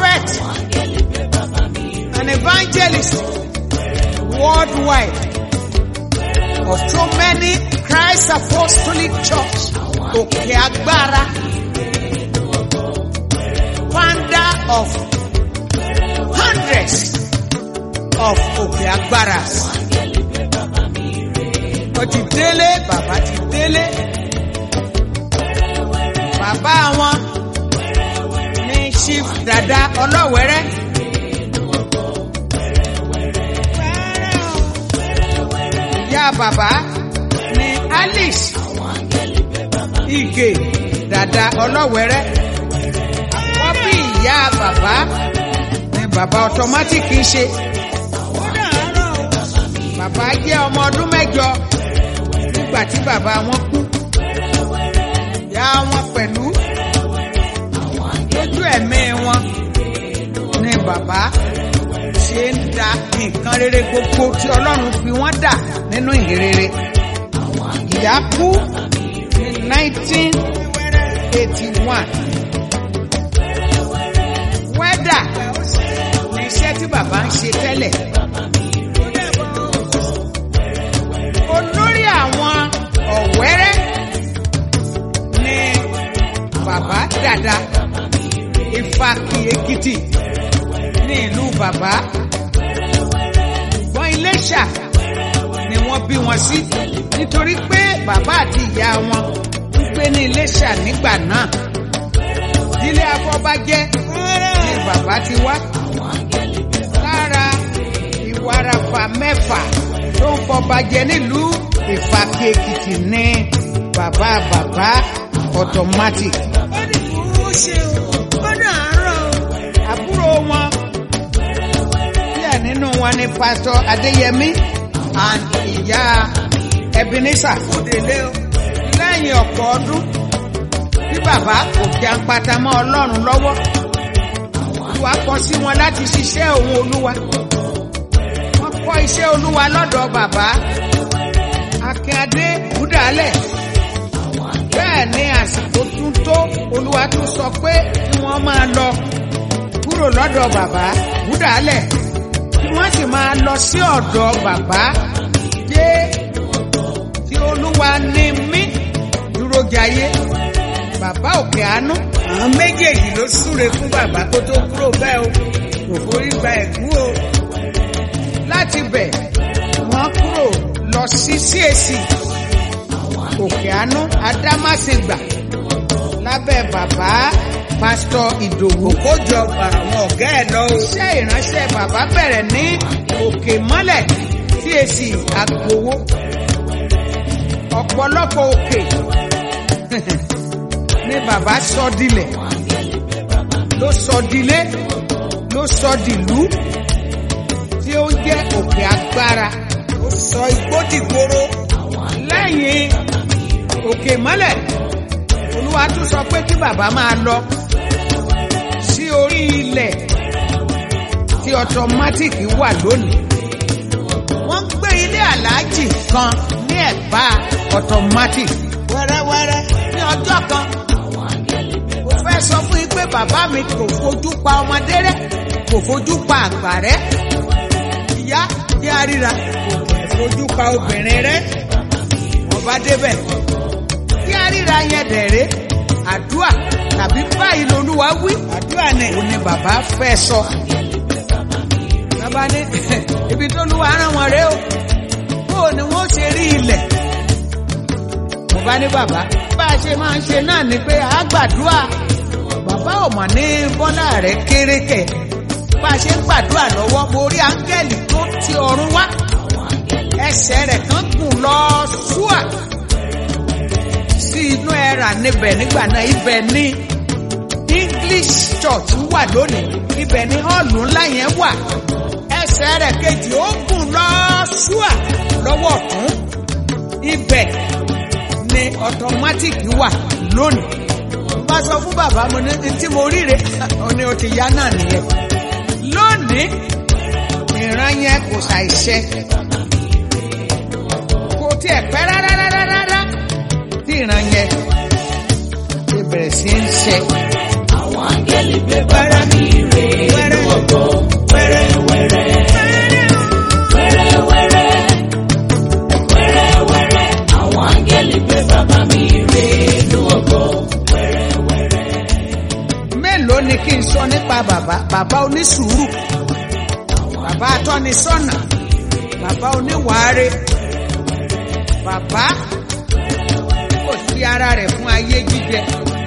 prophet an evangelist worldwide of so many Christ Apostolic Church òkè agbára founder of hundreds of òkè agbára ó ti délé bàbá ti délé bàbá wọn ní chief dada ọlọ́wẹ́rẹ́. ìyá bàbá ní alice ige dada ọlọ́wẹ́rẹ́ àkọ́bí ìyá bàbá ní bàbá automatic ń ṣe bàbá jẹ́ ọmọ ọdún mẹ́jọ nígbà tí bàbá wọn kú ìyá wọn pẹ̀lú lójú ẹ̀mí wọn ní bàbá ṣe ń da nǹkan rere gbogbo tí ọlọ́run fi wọ́n dà nínú ìhìnrere. ìyá kú ní nineteen eighty one. wẹ́dà ní iṣẹ́ tí bàbá ń ṣe tẹ́lẹ̀. olórí àwọn ọ̀wẹ́rẹ́ ní bàbá dàda Ifákì Èkìtì ní ìlú bàbá ṣùgbọ́n Iléṣà ni wọ́n bí wọn sí nítorí pé bàbá àti ìyá wọn ń gbé ní Iléṣà nígbà náà ìdílé afọbajẹ ni bàbá ti wá lára ìwarafa mẹ́fà tó ń fọbajẹ nílùú Ìfàkì Èkìtì ní bàbá bàbá automatic. ó ní kó ṣe o ó dàárọ̀ o. àbúrò wọn díẹ̀ nínú wọn ni pásítọ̀ Adéyẹmí and ìyá Ebenezer òdèlé o. lẹ́yìn ọ̀pọ̀ ọdún tí bàbá kò jàǹpátá mọ́ Ọlọ́run lọ́wọ́ Olúwa kọ sí wọn láti ṣiṣẹ́ òun Olúwa wọ́n kọ́ iṣẹ́ Olúwa lọ́dọ̀ bàbá Akíndé Búdàálẹ̀ bẹ́ẹ̀ ni àsìkò tún tó Olúwa tún sọ pé kí wọ́n máa lọ kúrò lọ́dọ̀ bàbá Búdàálẹ̀ kí wọ́n sì máa lọ sí ọ̀dọ̀ bàbá yé tí Olúwa ní mí dúró jayé bàbá òkè àánú àwọn méjèèjì ló súre fún bàbá kó tó kúrò bẹ́ẹ̀ o kò forí gba ẹ̀gún o. láti bẹ̀ wọ́n kúrò lọ sí CAC òkè àánú adámásìgbà lábẹ́ bàbá pásítọ̀ ìdòwú kó jọ àwọn ọ̀gá ẹ̀ lọ o. iṣẹ́ ìránṣẹ́ bàbá bẹ̀rẹ̀ ní òkè mọ́lẹ̀ CAC àgbòwó ọ̀pọ̀lọpọ̀ òkè ní bàbá sọ dilẹ̀ ló sọ dilé ló sọ dìlú tí ó jẹ́ òkè agbára ó sọ igbó dìgboro. lẹ́yìn òkè mọ́lẹ̀ olúwa tún sọ pé kí bàbá máa lọ sí orí ilẹ̀ tí ọtọmátìkì wà lónìí wọ́n ń gbé ilé aláàjì kan ní ẹ̀bá ọtọmátìkì wẹ́rẹ́wẹ́rẹ́. ní ọjọ́ kan mo fẹ́ sọ fún yín pé bàbá mi kò fojú pa ọmọdé rẹ́ kò fojú pa àgbà rẹ́ ìyá jẹ́ àríra kò fojú pa obìnrin rẹ. ọba débẹ̀ kí àríra yẹn dẹ̀rẹ́ àdúà tàbí báyìí lolúwa wí àdúrà ni. òun ni bàbá fẹ́ sọ. bàbá ní ibi tó lúwa rán wọn rèé o bó ni wọ́n ṣe rí ilẹ̀. mo bá ní bàbá bá a ṣe máa ń ṣe náà ni pé a gbàdúrà bàbá ò mọ̀ ní bọ́lá rẹ̀ kéré kẹ̀ bá a ṣe ń gbàdúrà lọ́wọ́ mo rí áńgẹ́lì tó ti ọ̀run wá ẹsẹ̀ rẹ̀ kan gùn lọ ṣúà sí inú ẹ̀rà níbẹ̀ nígbà náà ibẹ̀ ní English church wà lónìí ibẹ̀ ní họ́ọ̀lù ńlá yẹn wà ẹsẹ̀ rẹ̀ kejì ó gùn lọ ṣúà lọ́wọ́ ọ̀tún ibẹ̀ ni automatic wà lónìí bá sọ fún bàbá mo ní tí mo ríre ó ní o ti yá náà nìyẹn lónìí ìran yẹn kò ṣàìṣe kò tiẹ̀ pẹ́ rárá rárá rárá tí ìran yẹn ti bẹ̀rẹ̀ sí í ṣe. àwọn àgbẹ̀ áńgẹ́lì gbé bàbá mi rè inú ògo wẹ́rẹ́wẹ́rẹ́. Wẹ́rẹ́wẹ́rẹ́. Wẹ́rẹ́wẹ́rẹ́. Àwọn áńgẹ́lì gbé bàbá mi rè inú ògo wẹ́rẹ́wẹ́rẹ́. mélòó ni kí n sọ nípa bàbá bàbá onísùúrù bàbá atọ́nisọ́nà bàbá oníwàáre bàbá kò sí ara rẹ̀ fún ayé jíjẹ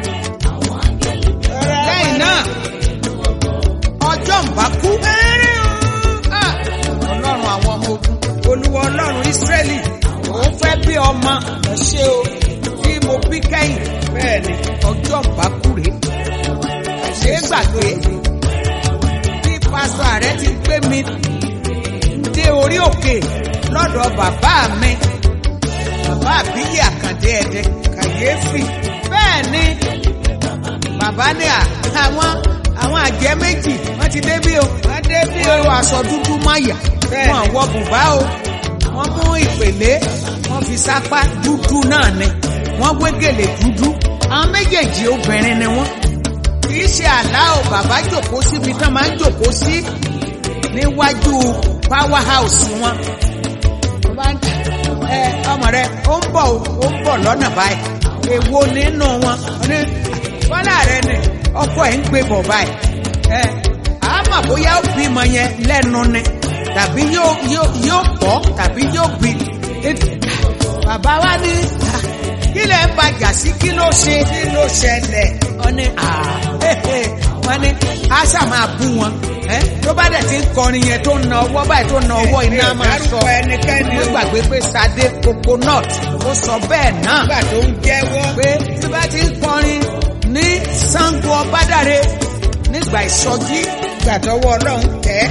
lẹ́yìn náà ọjọ́ ń bá kú Ah, ọlọ́run àwọn ọmọ ogun olúwa ọlọ́run ísírẹ́lì òun fẹ́ bí ọmọ ẹ ṣé o tí mo bí kẹ́yìn bẹ́ẹ̀ ni ọjọ́ ń bá kú rèé ṣe é gbàgbé bí pásítọ̀ ààrẹ ti gbé mi dé orí òkè lọ́dọ̀ bàbá mi bàbá àbíyí àkàndé ẹ̀dẹ kàyéfì bẹ́ẹ̀ ni bàbá ní à àwọn àwọn àjẹ́ méjì wọ́n ti débí o wọ́n débí o wọ́n aṣọ dúdú máyà wọ́n wọ bùbá o wọ́n mú ìpèlé wọ́n fi sápá dúdú náà ni wọ́n wé gèlè dúdú àwọn méjèèjì obìnrin ni wọ́n kìí ṣe àlá o bàbá jòkó síbi tán máa ń jòkó sí níwájú power house wọn. Wọ́n bá ń ẹ ọmọ rẹ ó ń bọ̀ o, ó ń bọ̀ lọ́nà báyìí èwo nínú wọn Ó ní bọ́lá rẹ ni ọkọ ẹ̀ ń gbé bọ̀ báyìí ẹ àmọ́ bóyá ó bímọ yẹn lẹ́nu ni tàbí yóò yóò yóò pọ̀ tàbí yóò bí bàbá wa ní "Ah, kí lẹ ń bàjà sí kí ló ṣe kí ló ṣẹlẹ̀ wọ́n ní wọ́n ní àṣà máa bú wọn ẹ́ tó bá dẹ̀ ti ń kọrin yẹn tó ń na ọwọ́ báyìí tó ń na ọwọ́ iná máa sọ mo gbàgbé pé Sadé coconut ó sọ bẹ́ẹ̀ náà nígbà tó ń jẹ́wọ́ pé tí bá ti ń kọrin ní Ṣàngó Ọbádàre nígbà ìsọjí nígbà tọwọ́ ọlọ́run tẹ̀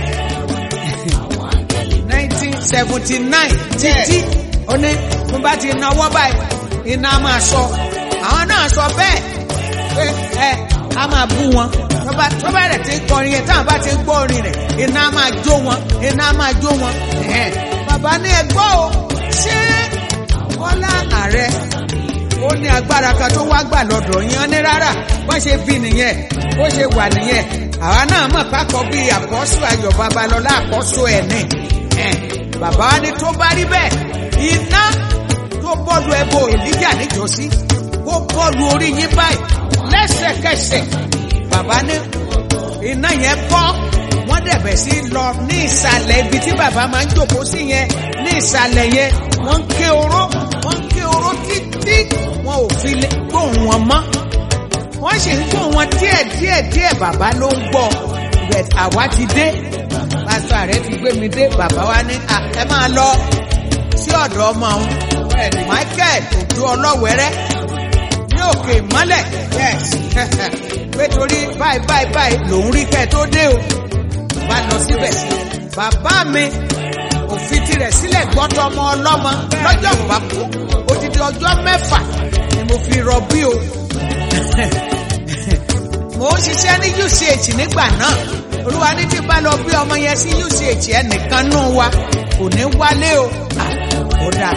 nineteen seventy nine títí ó ní mo bá ti na ọwọ́ báyìí iná máa sọ àwọn náà sọ bẹ́ẹ̀ pé ẹ a máa bú wọn tó bá tó bá rẹ̀ ti ń kọrin yẹn táwọn bá ti ń gbọ́ orin rẹ̀ iná máa jó wọn iná máa jó wọn ẹ̀hẹ́n. bàbá ní ẹgbọ́ o ṣé Bọ́lá ààrẹ ó ní agbára kan tó wá gbà lọ́dọ̀ yín ní rárá wọ́n ṣe bí nìyẹn bó ṣe wà nìyẹn àwa náà mọ̀ pákọ̀ bíi àkọ́sù ayọ̀ babalọ́lá àkọ́sù ẹ̀ ní ẹ̀ bàbá wa ní tó bá rí bẹ́ẹ̀ iná tó bọ́ọ̀lù ẹbọ èlíjà níjọ́sí kó bọ́ọ̀lù orí yín báyìí lẹ́sẹ̀kẹsẹ̀ bàbá ní iná yẹn bọ́ wọ́n dẹ̀bẹ̀ sí lọ ní ìsàlẹ̀ ibi tí bàbá máa ń jókòó sí yẹn ní ìsàlẹ̀ yẹn wọ́n ń ké oró wọ́n ń ké oró títí wọn ò fi lè gbóhùn wọn mọ́ wọ́n sì ń gbóhùn wọn díẹ̀ díẹ̀ díẹ̀ bàbá ló ń gbọ́ bẹ̀t àwa ti dé pásítọ̀ ààrẹ ti gbé mi dé bàbá wa ní "À, ẹ máa lọ sí ọ̀dọ̀ ọmọ òun Michael Òjó Ọlọ́wẹ̀rẹ́ ní òkè ìmọ́lẹ̀ yes pé torí báyìí báyìí báyìí lòún rí kẹ́ ẹ tó dé o bá lọ síbẹ̀ bàbá mi òfin tirẹ̀ sílẹ̀ gbọ́dọ̀ ọmọ ọlọ́mọ lọ́jọ́ ìbákú odidi ọjọ́ mẹ́fà ni mo fi rọbí o mo ń ṣiṣẹ́ ní UCH nígbà náà olúwa ní tí bá lọ bí ọmọ yẹn sí UCH ẹnìkan nù wa kò ní wálé o Ah, ó dáa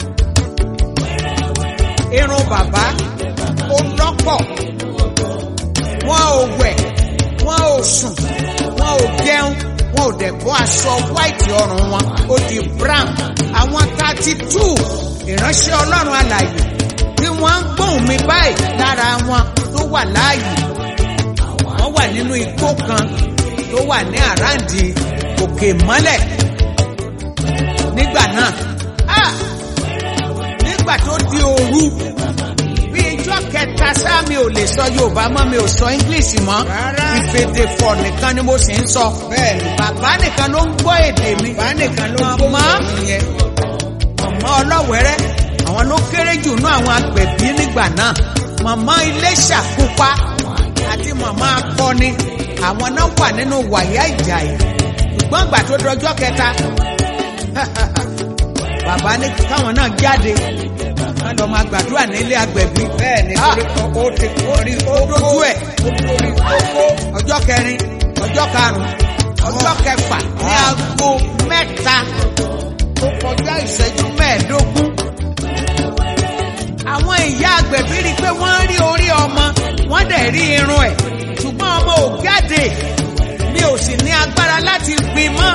irun bàbá ó lọ́pọ̀ wọn ò wẹ̀ wọn ò sùn wọn ò jẹun wọn ò dẹ̀ bọ́ aṣọ white ọrùn wọn ó di brown àwọn thirty two ìránṣẹ́ ọlọ́run alàyè tí wọ́n ń gbóhùn mi báyìí lára wọn tó wà láàyè wọ́n wà nínú igbó kan tó wà ní àràǹdì òkè mọ́lẹ̀ nígbà náà ah nígbà tó di òru bí ijọ́ kẹta sáà mi ò lè sọ yorùbá mọ́ mi ò sọ english mọ́ Rárá. ìfèdè fọ̀ nìkan ni mo sì ń sọ bẹ́ẹ̀ ni bàbá nìkan ló ń gbọ́ èdè mi bá nìkan ló gbóhùn Màmá. òun yẹn màmá ọlọ́wẹ̀rẹ́ àwọn ló kéré jù nú àwọn agbẹ̀bí nígbà náà màmá Iléṣà pupa àti màmá akọni àwọn náà wà nínú wàyà ìjà yìí ṣùgbọ́n ìgbà tó dọjọ́ kẹta bàbá ní káwọn náà jáde wọn lọ máa gbàdúrà nílé agbẹ̀bí bẹ́ẹ̀ ni Ah. torí ó ti orí ó dojú ẹ̀ ó lórí kókó ọjọ́ kẹrin ọjọ́ karùn-ún ọjọ́ kẹfà ní aago mẹ́ta tó kọjá ìṣẹ́jú mẹ́ẹ̀ẹ́dógún. àwọn ìyá agbẹ̀bí rí i pé wọ́n rí orí ọmọ wọ́n dẹ̀ rí irun ẹ̀ ṣùgbọ́n ọmọ ò jáde mi ò sì ní agbára láti gbin mọ́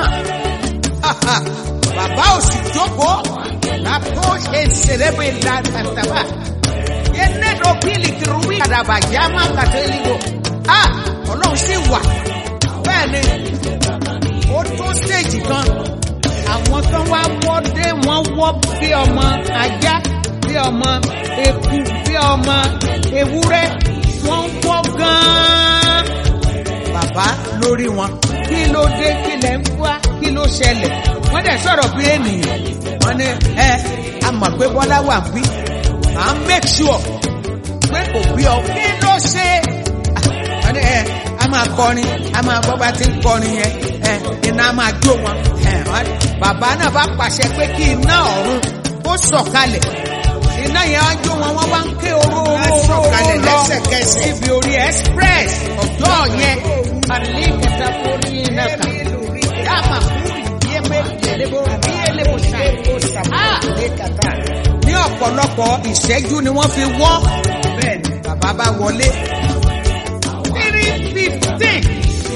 bàbá ò sì jókòó lápò ṣe ṣẹlẹ́bẹ̀ látàtàbà yẹnẹ́dọ̀ bílì kìrúwì àdàbà yàmá kàtẹ́lígò ọlọ́run sì wà bẹ́ẹ̀ ni ó tó stéèjì kan àwọn kan wá wọ́dé wọ́n wọ́ bí ọmọ ajá bí ọmọ eku bí ọmọ ewúrẹ́ wọ́n wọ́ gan-an bàbá lórí wọn kí ló dé kí lẹ̀ ń wá kí ló ṣẹlẹ̀ wọ́n dẹ̀ sọ̀rọ̀ bí ènìyàn wọ́n ní ẹ a mọ̀ pé bọ́lá wà bí à ń make sure pé kò bí ọ kí ló ṣe wọ́n ní ẹ a máa kọrin a máa gbọ́ bá ti ń kọrin yẹn ẹ iná a máa jó wọn ẹ bàbá náà bá pàṣẹ pé kí iná ọ̀run kó sọ̀kalẹ̀ iná yẹn á jó wọn wọ́n wá ń ké oró oró sọ̀kalẹ̀ lọ lẹ́sẹ̀kẹsẹ̀. ibi orí express ọjọ́ yẹn alẹ́ kẹta orí iná kan yàmà yẹmẹ yẹlẹbọ yẹlẹbọ sáà ní ọ̀pọ̀lọpọ̀ ìṣẹ́jú ni wọ́n fi wọ́ bẹ́ẹ̀ ni bàbá bá wọlé three fifteen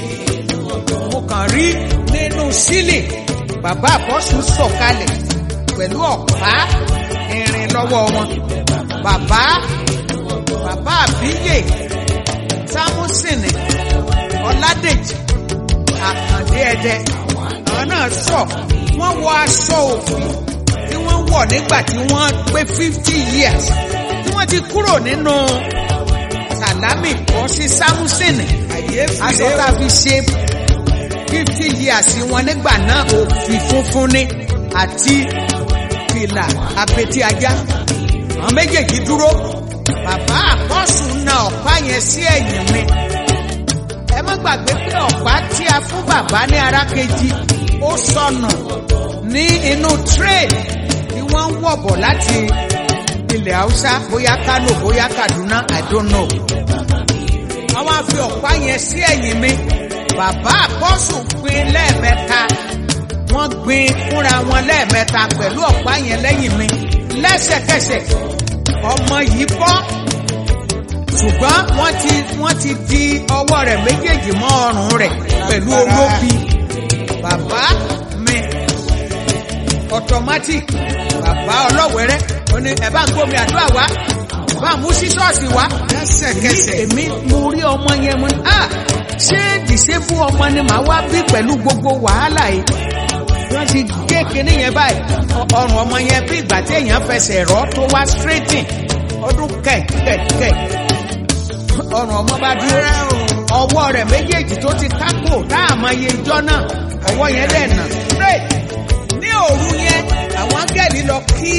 mo kàn rí nínú sílì bàbá àbọ̀sùn sọ̀kalẹ̀ pẹ̀lú ọ̀pá irin lọ́wọ́ wọn bàbá bàbá àbíyè sámúsìnì ọládèjì àkàndé ẹdẹ àwọn náà sọ wọ́n wọ aṣọ òfin tí wọ́n wọ̀ nígbà tí wọ́n pé fifty years tí wọ́n ti kúrò nínú sàlámì bọ́ sí sámúsìnì aṣọ tá a fi ṣe fifty years wọn nígbà náà òfin funfun ni àti fìlà apẹtí ajá àwọn méjèèjì dúró bàbá àkọ́sù na ọ̀pá yẹn sí ẹ̀yìn mi ẹ má gbàgbé pé ọ̀pá tí a fún bàbá ní ara kejì ó sọnù ní inú train tí wọ́n ń wọ̀bọ̀ láti ilẹ̀ haúsá bóyá kánò bóyá kaduna i don't know àwọn á fi ọ̀pá yẹn sí ẹ̀yìn mi bàbá àkọ́sù gbin lẹ́ẹ̀mẹ́ta wọ́n gbin fúnra wọn lẹ́ẹ̀mẹ́ta pẹ̀lú ọ̀pá yẹn lẹ́yìn mi lẹ́sẹ̀kẹsẹ̀ ọmọ yìí bọ́ ṣùgbọ́n wọ́n ti wọ́n ti di ọwọ́ rẹ̀ méjèèjì mọ́ ọrùn rẹ̀ pẹ̀lú olóbi bàbá mi automatic bàbá ọlọ́wẹ̀rẹ́ ó ní ẹ̀ bá ń gbómi àdúrà wá ẹ̀ bá ń mú sí ṣọ́ọ̀ṣì wá lẹ́sẹ̀kẹsẹ̀. èmi mo rí ọmọ yẹn mo ní ah ṣé dìsébù ọmọ ni màá wá bí pẹ̀lú gbogbo wàhálà yìí wọ́n ti gé kinní yẹn báyìí ọ- ọrùn ọmọ yẹn bí ìgbà tí èèyàn fẹsẹ̀ rọ́ tó wá straighting ọdún kẹ̀kẹ̀kẹ̀ ọrùn ọmọ bá dúró ọwọ́ rẹ̀ méjèèjì tó ti kákò tá a mọ iye ijọ́ náà ọwọ́ yẹn dẹ̀ nà straight ní òru yẹn àwọn áńgẹ́lì lọ kí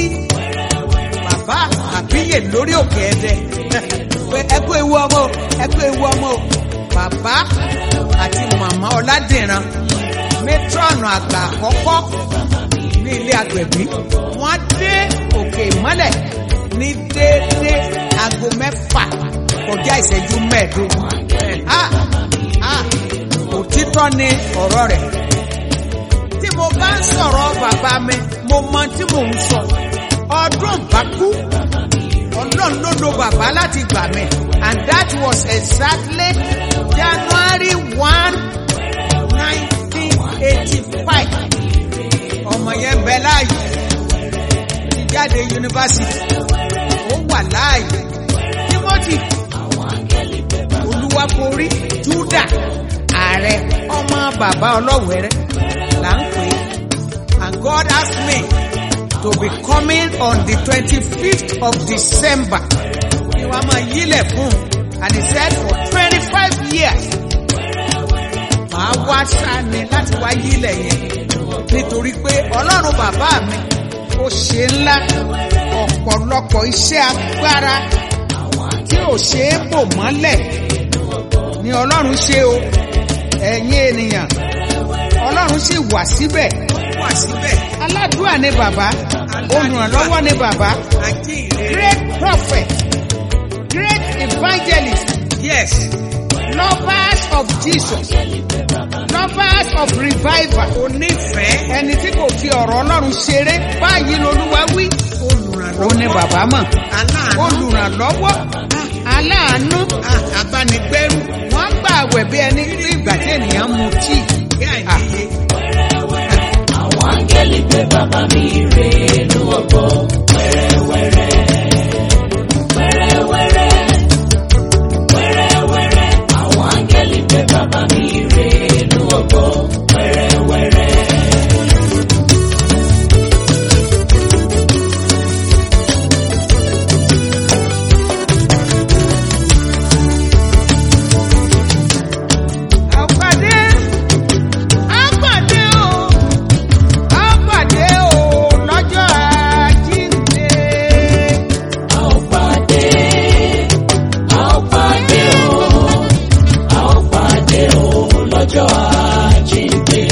bàbá àbíyè lórí òkè ẹdẹ pé ẹ kú ewu ọmọ o ẹ kú ewu ọmọ o bàbá àti màmá ọládìran métrọ́ọ̀nù àgbà àkọ́kọ́ ní ilé agbẹ̀bí wọ́n dé òkè ìmọ́lẹ̀ ní déédéé aago mẹ́fà kọjá ìṣẹ́jú mẹ́ẹ̀ẹ́dógún ah ah òtítọ́ ni ọ̀rọ̀ rẹ̀ tí mo bá ń sọ̀rọ̀ bàbá mi mo mọ tí mò ń sọ ọdún bá kú ọlọ́run ló lo bàbá láti gbà mí and that was exactly January one nineteen eighty five ọmọ yẹn bẹ láàyè ti jáde yunifásitì ó wà láàyè Timothy olúwakórí Júdà ààrẹ ọmọ bàbá ọlọ́wẹ̀rẹ́ là ń pè é and God asked me to be coming on the twenty-fifth of December ni wàá máa yílẹ̀ fún un and he said for twenty-five years màá wá sáni láti wá yílẹ̀ yẹn nítorí pé ọlọ́run bàbá mi ó ṣe ńlá ọ̀pọ̀lọpọ̀ iṣẹ́ agbára tí ò ṣe é bò mọ́lẹ̀ ni ọlọ́run ṣe o ẹ̀yin ènìyàn ọlọ́run sì wà síbẹ̀ wà síbẹ̀. aládùúà ni bàbá olùrànlọ́wọ́ ni bàbá Ajínrere. great prophet great evangelist Yes. lovers of Jesus lovers of revival Onífẹ̀ẹ́. ẹni tí kò fi ọ̀rọ̀ ọlọ́run ṣeré báyìí lolúwa wí Olùrànlọ́wọ́. ó ní bàbá mọ̀ Aláàánú. olùrànlọ́wọ́ aláàánú Ah, abánigbẹ́rù wọ́n gbà àwẹ̀ bí ẹni bí ìgbà tí ènìyàn mu tíì. kí àìníye. àwọn áńgẹ́lì gbé bàbá mi rè inú ògo wẹ́rẹ́wẹ́rẹ́. wẹ́rẹ́wẹ́rẹ́. wẹ́rẹ́wẹ́rẹ́. àwọn áńgẹ́lì gbé bàbá mi rè inú ògo wẹ́rẹ́wẹ́rẹ́. àpàdé àpàdé o àpàdé o lọ́jọ́ àjíǹde. a ó pàdé a ó pàdé o a ó pàdé o lọ́jọ́ àjíǹde.